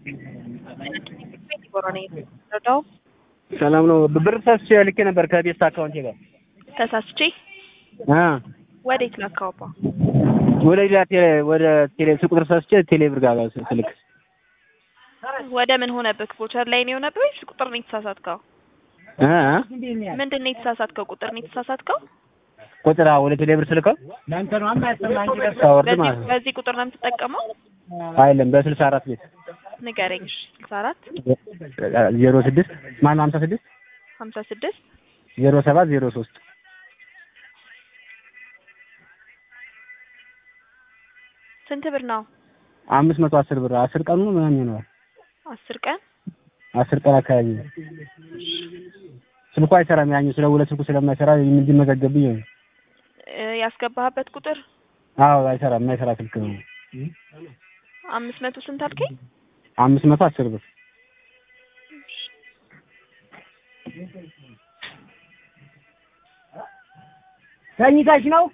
ረዳው ሰላም ነው። ብር ተሳስቼ ልኬ ነበር ከቤስት አካውንቴ ጋር ተሳስቼ አ ወዴት ላካውባ ወደ ሌላ ቴሌ ወደ ቴሌ ስልክ ቁጥር ተሳስቼ ቴሌ ብር ጋር ስልክ ወደ ምን ሆነብህ? ቮቸር ላይ ነው የሆነብህ ወይስ ቁጥር ነው የተሳሳትከው? አ ምንድን ነው የተሳሳትከው? ቁጥር ነው የተሳሳትከው? ቁጥር አዎ፣ ወደ ቴሌ ብር ስልከው ሳወርድ በዚህ ማለት ነው። በዚህ ቁጥር ነው የምትጠቀመው? አይደለም በስልሳ አራት ቤት ንገረኝ። እሺ ስልሳ አራት ዜሮ ስድስት ማነው ሀምሳ ስድስት ሀምሳ ስድስት ዜሮ ሰባት ዜሮ ሶስት ስንት ብር ነው? አምስት መቶ አስር ብር አስር ቀኑ ምናምን ይሆነዋል። አስር ቀን አስር ቀን አካባቢ ነው። ስልኩ አይሰራም። ያኛው ስለ ሁለት ስልኩ ስለማይሰራ እንዲመዘገብኝ ነው። እ ያስገባህበት ቁጥር አዎ አይሰራም። የማይሰራ ስልክ ነው። አምስት መቶ ስንት አልከኝ? አምስት መቶ አስር ብር ተኝተሽ ነው?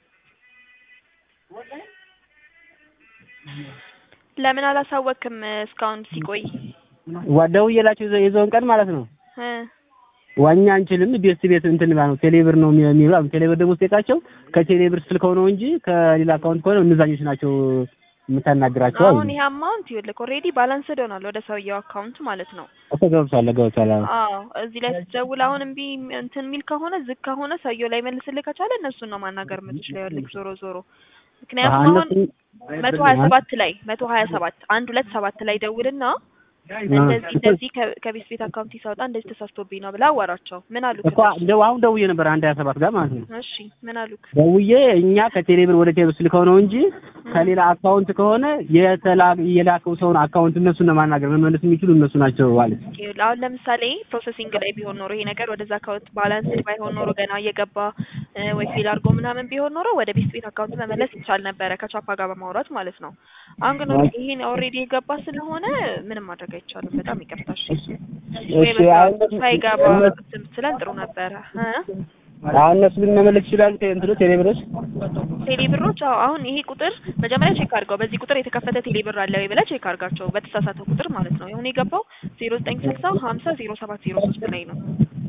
ለምን አላሳወቅም እስካሁን ሲቆይ? ደውዬላቸው የዘ- የዘውን ቀን ማለት ነው እ ዋኛ አንችልም ቤት ቤት እንትን ማለት ነው ቴሌብር ነው የሚ- የሚለው ቴሌብር ደግሞ ስጠይቃቸው ከቴሌብር ስልከው ነው እንጂ ከሌላ አካውንት ከሆነ እነዛኞች ናቸው የምታናግራቸው አሉ። አሁን ይሄ አማውንት ይኸውልህ ኦልሬዲ ባላንስድ ሆኗል ወደ ሰውየው አካውንት ማለት ነው። እኮ ገብቷል ገብቷል። አዎ አዎ እዚህ ላይ ስትደውል አሁን እምቢ እንትን የሚል ከሆነ ዝግ ከሆነ ሰውየው ላይ መልስልህ ከቻለ እነሱን ነው ማናገር የምትችለው። ይኸውልህ ዞሮ ዞሮ ምክንያቱም አዎ፣ አሁን እነሱ- መቶ ሀያ ሰባት ላይ መቶ ሀያ ሰባት አንድ ሁለት ሰባት ላይ ደውልና እንደዚህ እንደዚህ ከ- ከቤት ቤት አካውንት ሲሳወጣ እንደዚህ ተሳስቶብኝ ነው ብላ አዋራቸው። ምን አሉክ? እኮ እንደው አሁን ደውዬ ነበር አንድ ሀያ ሰባት ጋር ማለት ነው እሺ ምን አሉክ? ደውዬ እኛ ከቴሌብር ወደ ቴሌብር ስልከው ነው እንጂ ከሌላ አካውንት ከሆነ የተላ የላከው ሰውን አካውንት እነሱን ነው ማናገር መመለስ የሚችሉ እነሱ ናቸው ማለት ነው። ይኸውልህ አሁን ለምሳሌ ፕሮሰሲንግ ላይ ቢሆን ኖሮ ይሄ ነገር ወደዛ አካውንት ባላንስድ ባይሆን ኖሮ ገና እየገባ እ፣ ወይ ፌል አድርጎ ምናምን ቢሆን ኖሮ ወደ ቤት ቤት አካውንት መመለስ ይቻል ነበረ ከቻፓ ጋር በማውራት ማለት ነው። አሁን ግን ይሄን ኦልሬዲ የገባ ስለሆነ ምንም ማድረግ አይቻልም። በጣም ይቅርታ። እሺ ወይ እሺ በቃ አሁን ሳይገባ እንትን ብትለን ጥሩ ነበረ እ አሁን እነሱ ግን መመለስ ይችላሉ እንትኑ ቴሌብሮች ቴሌ ብሮች አዎ፣ አሁን ይሄ ቁጥር መጀመሪያ ቼክ አድርገው። በዚህ ቁጥር የተከፈተ ቴሌ ብር አለ ወይ ብለህ ቼክ አድርጋቸው። በተሳሳተ ቁጥር ማለት ነው። አሁን የገባው ዜሮ ዘጠኝ ስልሳ ሀምሳ ዜሮ ሰባት ዜሮ ሶስት ላይ ነው።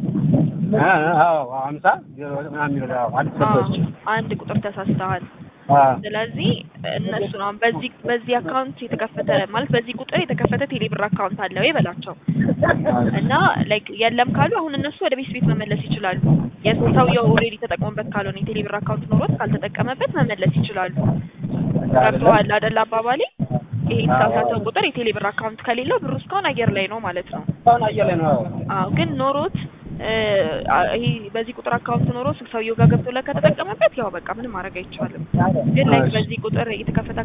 አዎ ሀምሳ ዜሮ ምናምን የሚለው አዎ አንድ አዎ፣ ሰዎች አንድ ቁጥር ተሳስተሃል። አዎ ስለዚህ እነሱ ነው በዚህ በዚህ አካውንት የተከፈተ ማለት በዚህ ቁጥር የተከፈተ ቴሌብር አካውንት አለ ወይ በላቸው እና ላይክ የለም ካሉ አሁን እነሱ ወደ ቤት ቤት መመለስ ይችላሉ። የሰውየው ኦልሬዲ ተጠቅሞበት ካልሆነ የቴሌብር አካውንት ኖሮት ካልተጠቀመበት መመለስ ይችላሉ። ገብቶሃል አይደል አባባሌ? ይሄ የተሳሳተው ቁጥር የቴሌብር አካውንት ከሌለው ብሩ እስካሁን አየር ላይ ነው ማለት ነው። አሁን አየር ላይ ነው አዎ አዎ ግን ኖሮት እ፣ ይሄ በዚህ ቁጥር አካውንት ኖሮ ሰውየው ጋር ገብቶ ላይ ከተጠቀመበት ያው በቃ ምንም ማድረግ አይቻልም። ግን ላይ በዚህ ቁጥር የተከፈተ